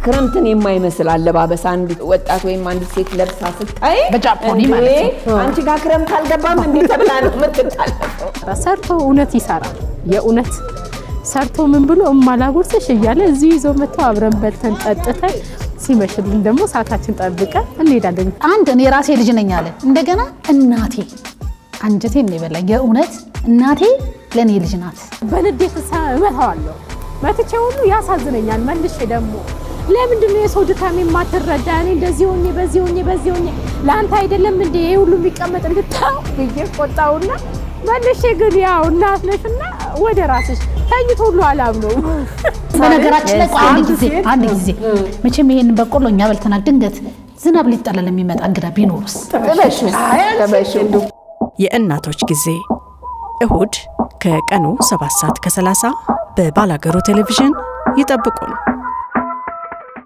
ክረምትን የማይመስል አለባበስ አንድ ወጣት ወይም አንድ ሴት ለብሳ ስታይ በጃፖኒ እንዴ፣ ማለት ነው። አንቺ ጋር ክረምት አልገባም እንዴ ተብላ ነው የምትታለፈው። ሰርቶ እውነት ይሰራል። የእውነት ሰርቶ ምን ብሎ እማላጎርስሽ እያለ እዚሁ ይዞ መጥተው አብረን በልተን ጠጥተን ሲመሽልን ደግሞ ሰዓታችን ጠብቀን እንሄዳለን። አንድ እኔ ራሴ ልጅ ነኝ አለ። እንደገና እናቴ አንጀቴን ነው የበላኝ። የእውነት እናቴ ለእኔ ልጅ ናት። በንዴት ሳ- እመታዋለሁ። መትቼ ሁሉ ያሳዝነኛል። መልሼ ደግሞ ለምንድን ነው የሰው ድካም የማትረዳ? እኔ እንደዚህ ሆኜ በዚህ ሆኜ በዚህ ሆኜ ለአንተ አይደለም እንደ ይሄ ሁሉ የሚቀመጥ እንድታው ብዬ ቆጣውና መልሼ ግን ያው እናት ነሽና ወደ ራስሽ ተኝቶ ሁሉ አላምነው በነገራችን ላይ ቆይ አንድ ጊዜ አንድ ጊዜ መቼም ይሄንን በቆሎ እኛ በልተናል። ድንገት ዝናብ ሊጠለል የሚመጣ እንግዳ ቢኖርስ? ጥበሽ ጥበሽ የእናቶች ጊዜ እሁድ ከቀኑ 7 ሰዓት ከ30 በባላገሩ ቴሌቪዥን ይጠብቁን።